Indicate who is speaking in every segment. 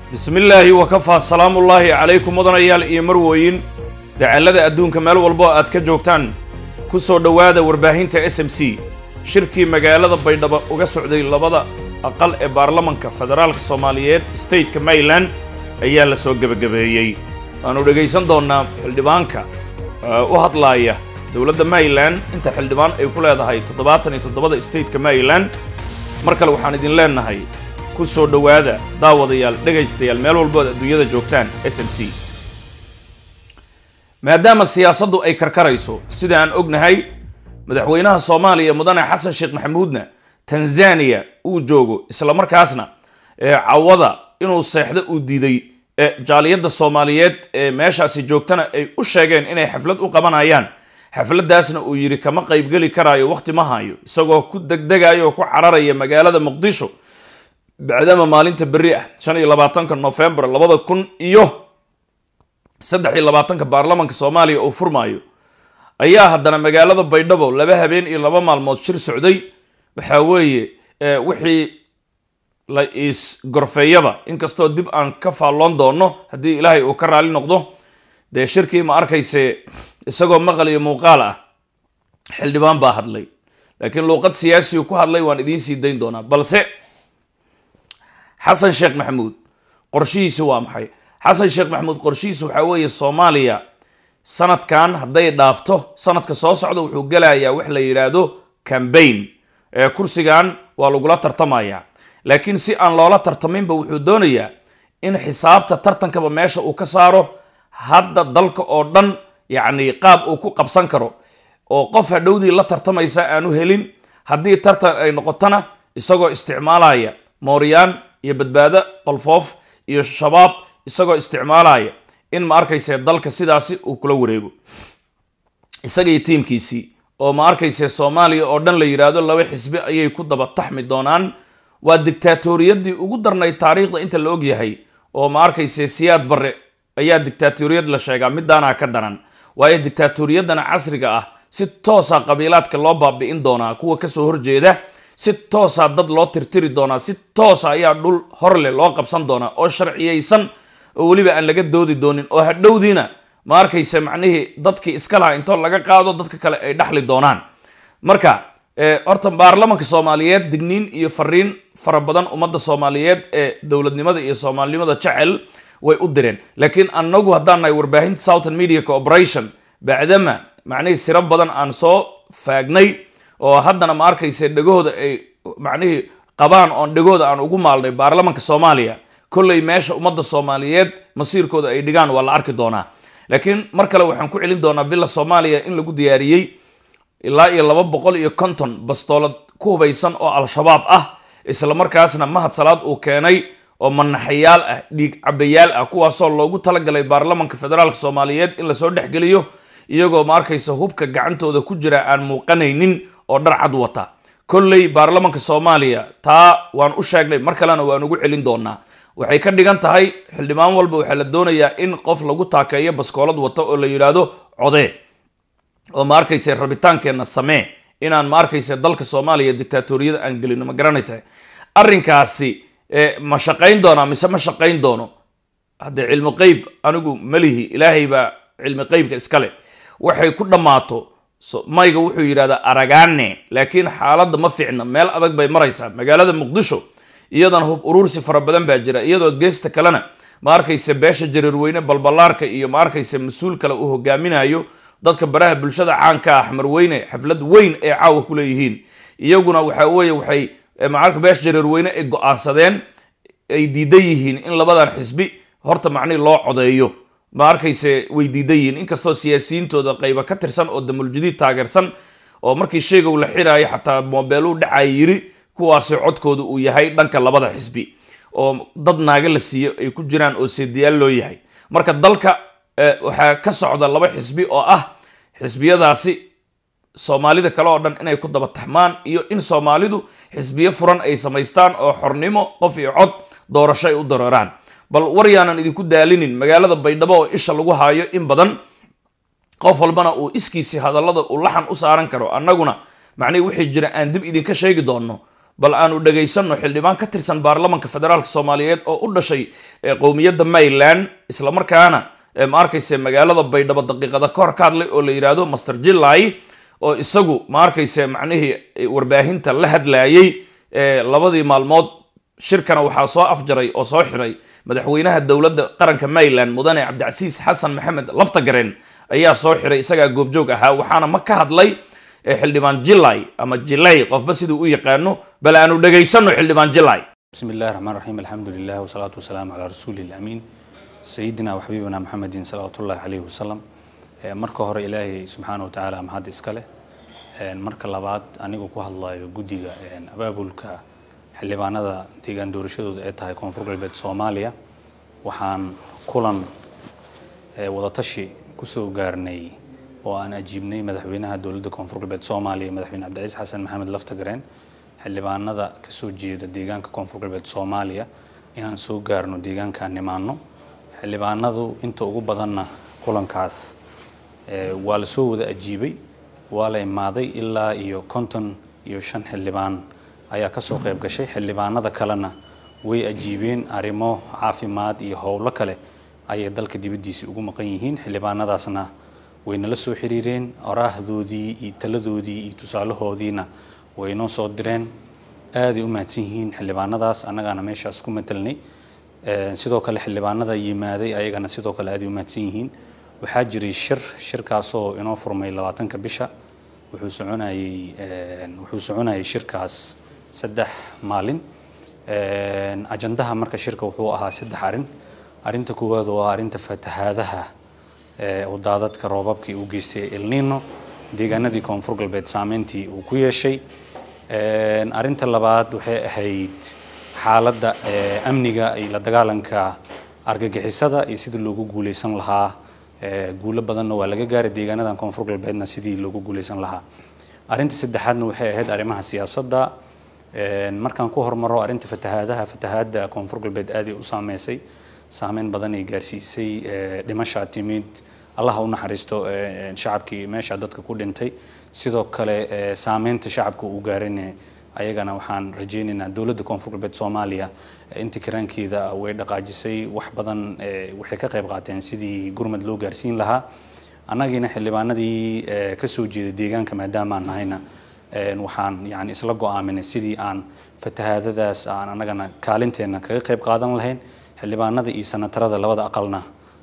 Speaker 1: bismi illaahi wakafaa salaamullaahi calaykum mudanayaal iyo marwooyin dacallada adduunka meel walbo aad ka joogtaan ku soo dhowaada warbaahinta s m c shirkii magaalada baydhabo uga socday labada aqal ee baarlamanka federaalka soomaaliyeed stateka maryland ayaa la soo gebagabeeyey waannu dhegaysan doonnaa xildhibaanka u hadlaaya dowladda maryland inta xildhibaan ay ku leedahay toddobaatan iyo toddobada stateka maryland mar kale waxaan idin leenahay ku soo dhowaada daawadayaal dhegaystayaal meel walbood adduunyada joogtaan s m c maadaama siyaasaddu ay karkarayso sida aan ognahay madaxweynaha soomaaliya mudane xasan sheekh maxamuudna tanzaniya uu joogo islamarkaasna cawada inuu seexdo uu diiday jaaliyadda soomaaliyeed ee meeshaasi joogtana ay u sheegeen inay xaflad u qabanayaan xafladdaasna uu yidhi kama qaybgeli karaayo wakhti ma hayo isagoo ku degdegayo oo ku cararaya magaalada muqdisho bacdama maalinta berri ah shan iyo labaatanka nofembar labada kun iyo saddex iyo labaatanka baarlamanka soomaaliya uu furmaayo ayaa haddana magaalada baydhabo laba habeen iyo laba maalmood shir socday waxaa weeye wixii la is gorfeeyaba inkastoo dib aan ka faalloon doono haddii ilaahay uu ka raali noqdo dee shirkii ma arkayse isagoo maqal iyo muuqaal ah xildhibaan baa hadlay laakiin luuqad siyaasigu ku hadlay waan idiin sii dayn doonaa balse xasan sheekh maxamuud qorshihiisi waa maxay xasan sheekh maxamuud qorshihiisi waxaa weeye soomaaliya sanadkan hadday dhaafto sanadka soo socda wuxuu gelayaa wax la yidhaahdo cambaign ee kursigan waa lagula tartamayaa laakiin si aan loola tartaminba wuxuu doonayaa in xisaabta tartankaba meesha uu ka saaro hadda dalka oo dhan yacni qaab uu ku qabsan karo oo qof hadhowdii la tartamaysa aanu helin haddii tartan ay noqotona isagoo isticmaalaya mooryaan iyo badbaado qolfoof iyo shabaab isagoo isticmaalaya in ma arkayse dalka sidaasi uu kula wareego isagaiyo tiimkiisii oo ma arkayse soomaaliya oo dhan la yidhaahdo laba xisbi ayay ku daba taxmi doonaan waa dictaatoriyadii ugu darnay taariikhda inta la ogyahay oo ma arkayse siyaad barre ayaa dictaatoriyad la sheegaa midaanaa ka daran waayo dictaatoriyadana casriga ah si toosa qabiilaadka loo baabi'in doonaa kuwa kasoo horjeeda si toosa dad loo tirtiri doonaa si toosa ayaa dhul horleh loo qabsan doonaa oo sharciyeysan oo weliba aan laga doodi doonin oo hadhowdiina ma arkayse macnihii dadkii iska lahaa intoo laga qaado dadka kale ay dhaxli doonaan marka horta baarlamanka soomaaliyeed digniin iyo fariin fara badan ummadda soomaaliyeed ee dowladnimada iyo soomaalinimada jecel way u direen laakiin anagu haddaan nahay warbaahinta southern media cooperation bacdama macnihii siro badan aan soo faagnay oo haddana ma arkayse dhegahooda ay macnihii qabaan oon dhegooda aan ugu maalnay baarlamanka soomaaliya kolley meesha ummadda soomaaliyeed masiirkooda ay dhigaan waa la arki doonaa laakiin mar kale waxaan ku celin doonaa villa soomaaliya in lagu diyaariyey ilaa iyo laba boqol iyo konton bastoolad ku hubaysan oo al-shabaab ah islamarkaasna mahad salaad uu keenay oo manaxayaal ah dhiig cabayaal ah kuwaasoo loogu talagalay baarlamanka federaalka soomaaliyeed in lasoo dhexgeliyo iyagoo ma arkaysa hubka gacantooda ku jira aan muuqanaynin oo dhar cad wata kolley baarlamanka soomaaliya taa waan u sheegnay mar kalena waan ugu celin doonaa waxay ka dhigan tahay xildhibaan walba waxaa la doonayaa in qof lagu taakeeyo baskoolad wato oo la yidhaahdo codee oo ma arkayse rabitaankeenna samee inaan ma arkayse dalka soomaaliya dictaatoriyada aan gelino ma garanaysa arrinkaasi ma shaqayn doonaa mise ma shaqayn doono haddee cilmi qeyb anigu malihi ilaahay baa cilmi qeybka iskale waxay ku dhammaato mayga wuxuu yidhahdaa aragaane laakiin xaaladda ma fiicna meel adag bay maraysaa magaalada muqdisho iyadana hub uruursi fara badan baa jira iyadoo geesta kalena ma arkayse beesha jariirweyne balballaarka iyo ma arkayse mas-uul kale uu hogaaminayo dadka baraha bulshada caanka ah xmarweyne xaflad weyn ay caawa ku leeyihiin iyaguna waxa weeye waxay maarka beesha jariirweyne ay go-aansadeen ay diidan yihiin in labadan xisbi horta macnihi loo codeeyo ma arkayse way diidan yihiin inkastoo siyaasiyiintooda qayba ka tirsan oo damuljadiid taageersan oo markii sheegow la xiraayo xataa moobeeluu dhacay yiri kuwaasi codkooda uu yahay dhanka labada xisbi oo dad naaga la siiyo ay ku jiraan oo seediyaal loo yahay marka dalka waxaa ka socda laba xisbi oo ah xisbiyadaasi soomaalida kale oo dhan inay ku daba taxmaan iyo in soomaalidu xisbiyo furan ay samaystaan oo xornimo qof iyo cod doorasho ay u dareeraan bal war yaanan idinku daalinin magaalada baydhabo oo isha lagu haayo in badan qof walbana uu iskiisi hadallada uu laxan u saaran karo annaguna macnihi wixii jira aan dib idinka sheegi doonno bal aanu dhegaysanno xildhibaan ka tirsan baarlamanka federaalk soomaaliyeed oo u dhashay qowmiyadda mayland islamarkaana ma arkayse magaalada baydhabo daqiiqada ka hor ka hadlay oo la yidhaahdo master jilay oo isagu ma arkayse macnihii warbaahinta la hadlayay labadii maalmood shirkana waxaa soo afjaray oo soo xiray madaxweynaha dowladda qaranka mayland mudane cabdicasiis xasan maxamed laftagaren ayaa soo xiray isagaa goobjoog ahaa waxaana ma ka hadlay xildhibaan jilay ama jilay qofba siduu u yaqaano bal aanu dhegaysanno xildhibaan jilay
Speaker 2: بسم الله الرحمن الرحيم الحمد لله والصلاة والسلام على رسول الأمين سيدنا وحبيبنا محمد صلى الله عليه وسلم marka hore ilaahay subxaana wa tacaala mahad iska leh marka labaad anigu ku hadlayo guddiga abaabulka xildhibaanada deegaan doorashadooda ee tahay koonfur galbeed soomaaliya waxaan kulan wadatashi kusoo gaarnay oo aan ajiibnay madaxweynaha dowladda koonfur galbeed soomaaliya madaxweyne cabdiciis xasan maxamed laftagareen xildhibaanada kasoo jeeda deegaanka koonfur galbeed soomaaliya inaan soo gaarno deegaankaan nimaano xildhibaanadu inta ugu badanna kulankaas waa la soo wada ajiibay waa la imaaday ilaa iyo konton iyo shan xildhibaan ayaa kasoo qayb gashay xildhibaanada kalena way ajiibeen arrimo caafimaad iyo howlo kale ayay dalka dibaddiisa ugu maqan yihiin xildhibaanadaasna way nala soo xiriireen oraahdoodii iyo taladoodii iyo tusaalahoodiina way noo soo direen aaday u mahadsan yihiin xildhibaanadaas annagaana meeshaas ku matelnay sidoo kale xildhibaanada yimaaday ayagana sidoo kale aaday u mahadsan yihiin waxaa jiray shir shirkaasoo inoo furmay labaatanka bisha wuxuu soconayey wuxuu soconayay shirkaas saddex maalin ajandaha marka shirka wuxuu ahaa saddex arrin arrinta koowaad waa arrinta fatahaadaha oo daadadka roobabkii uu geystay elnino deegaanadii koonfur galbeed saameyntii uu ku yeeshay arrinta labaad waxay ahayd xaaladda amniga iyo la dagaalanka argagixisada iyo sidii loogu guuleysan lahaa guulo badanna waa laga gaaray deegaanadan koonfur galbeedna sidii loogu guuleysan lahaa arrinta saddexaadna waxay ahayd arrimaha siyaasadda markaan ku hormaro arrinta fatahaadaha fatahaadda koonfur galbeed aaday u saameysay saameyn badan ay gaarsiisay dhimashaa timid allaha u naxariisto shacabkii meesha dadka ku dhintay sidoo kale saameynta shacabka uu gaarayna ayagana waxaan rajaynaynaa dowladda koonfur galbeed soomaaliya inta karaankeeda way dhaqaajisay wax badan waxay ka qayb qaateen sidii gurmad loo gaarsiin lahaa annagiina xildhibaanadii kasoo jeeda deegaanka maadaama aan nahayna waxaan yani isla go-aaminay sidii aan fatahaadadaas aan annagana kaalinteena kaga qayb qaadan lahayn xildhibaanada iyo sanatarada labada aqalna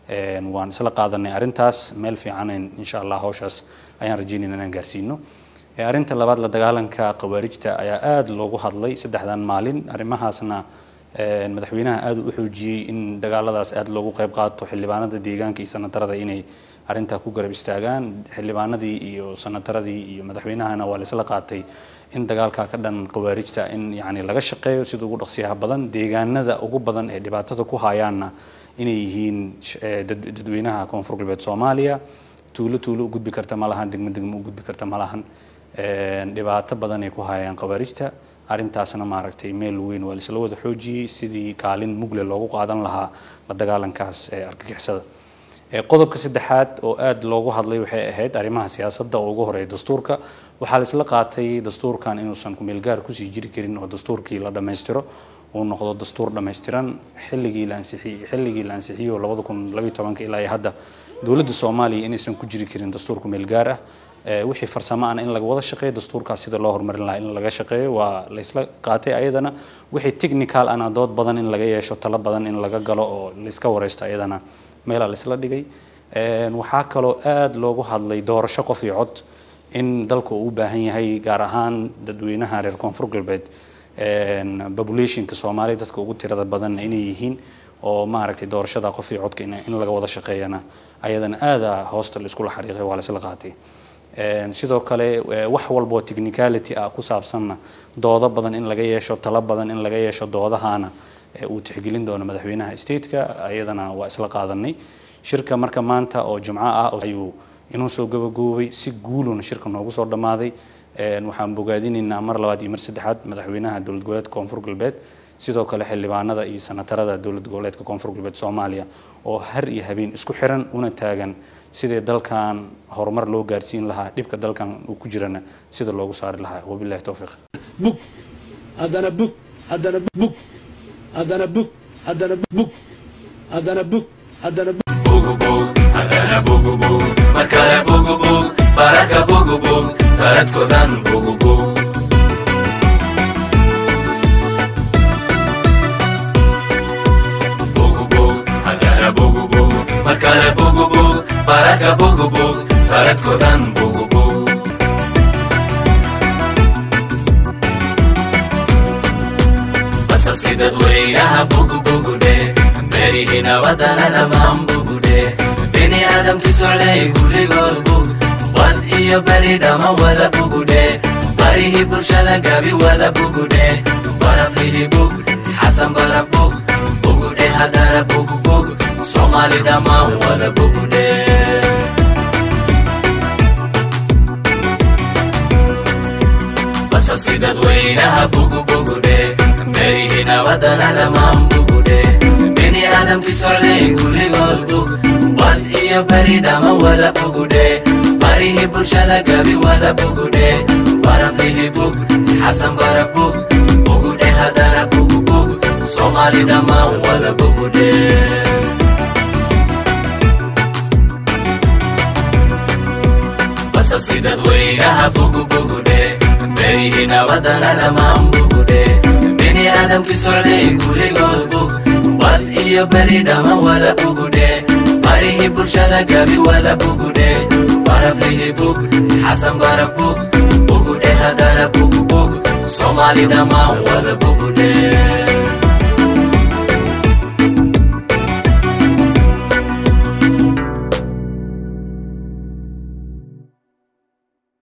Speaker 2: waan isla qaadanay arrintaas meel fiicanan insha allah hawshaas ayaan rajaynayna inaan gaarsiino arrinta labaad la dagaalanka khawaarijta ayaa aada loogu hadlay saddexdan maalin arrimahaasna madaxweynaha aada u xoojiyey in dagaaladaas aada loogu qayb qaato xildhibaanada deegaanka iyo sanatarada inay arrintaa ku garab istaagaan xildhibaanadii iyo sanataradii iyo madaxweynahana waa laisla qaatay in dagaalka ka dhan khawaarijta in yani laga shaqeeyo sida ugu dhaqsiyaha badan deegaanada ugu badan ee dhibaatada ku hayaanna inay yihiin dadweynaha koonfur galbeed soomaaliya tuulo tuulo u gudbi karta ma lahan degmo degmo u gudbi karta ma lahan dhibaato badan ay ku hayaan khawaarijta arrintaasna maaragtay meel weyn waa laisla wada xoojiyey sidii kaalin mugle loogu qaadan lahaa la dagaalankaas ee argagixisada qodobka saddexaad oo aada loogu hadlay waxay ahayd arrimaha siyaasadda oo ugu horeeya dastuurka waxaa laisla qaatay dastuurkan inuusan kumeelgaar kusii jiri karin oo dastuurkii la dhammaystiro uu noqdo dastuur dhammaystiran xilligii la ansixiyey xilligii la ansixiyo labada kun labayo tobanka ilaa iyo hadda dowladda soomaaliya inaysan ku jiri karin dastuur kumeelgaar ah wixii farsamo ana in laga wada shaqeeyo dastuurkaas sida loo horumarin lahaa in laga shaqeeyo waa laysla qaatay ayadana wixii technical ana dood badan in laga yeesho talo badan in laga galo oo layska wareysto ayadana meelaa laysla dhigay waxaa kaloo aada loogu hadlay doorasho qof iyo cod in dalku uu u baahan yahay gaar ahaan dadweynaha reer koonfur galbeed populationka soomaaliya dadka ugu tirada badanna inay yihiin oo maaragtay doorashada qof iyo codka in laga wada shaqeeyana ayadana aada hoosta laiskula xariiqay waa laysla qaatay sidoo kale wax walboo technicality ah ku saabsanna doodo badan in laga yeesho talo badan in laga yeesho doodahana uu tixgelin doono madaxweynaha stateka ayadana waa isla qaadanay shirka marka maanta oo jumco ah ayuu inuu soo gabagoobay si guuluna shirka noogu soo dhammaaday waxaan bogaadinaynaa mar labaad iyo mar saddexaad madaxweynaha dowlad goboleedka koonfur galbeed sidoo kale xildhibaanada iyo sanatarada dowlad goboleedka koonfur galbeed soomaaliya oo har iyo habeen isku xiran una taagan sidii dalkan horumar loo gaarsiin lahaa dhibka dalkan uu ku jirana sida loogu saari lahaa wabilahi towfiiq
Speaker 3: bug haddana bug haddana bug haddana bug haddana bug haddana bug haddana bug
Speaker 4: bugubug haddana bugubug mar kale bugubug baraka bugubug baradkodan bugubug bugubug haddana bugubug mar kale bugubug baraka bugubug baradkodan bugubug basaski dadweynaha bugubugudhe berihi nabadana dhammaan bugudhe bini aadamki socday kulligood bug bad iyo beri dhama wada bugudhe barihii bulshada gabi wada bugudhe baraflihi bug xasan baraf bug bugudhe haddana bugbug soomaali dhammaan wada bugudhe basaski dadweynaha bugubugudhe berihi nabadana dhammaan bugudhe bini aadamki socday kulligood bug bad iyo beri dhama wada bugudhe barihii bulshada gabi wada bugudhe baraflihi bug xasan baraf bug bugudhe haddana bugbug soomaali dhammaan wada bugudhe basaski dadweynaha bugubugudhe berihi nabadana dhammaan bugudhe bini aadamki socday kulligood bug bad iyo beri dhama wada bugudhe barihii bulshada gabi wada bugudhe baraflihi bug xasan baraf bug bugudhe haddana bugbug soomaali dhammaan wada bugudhe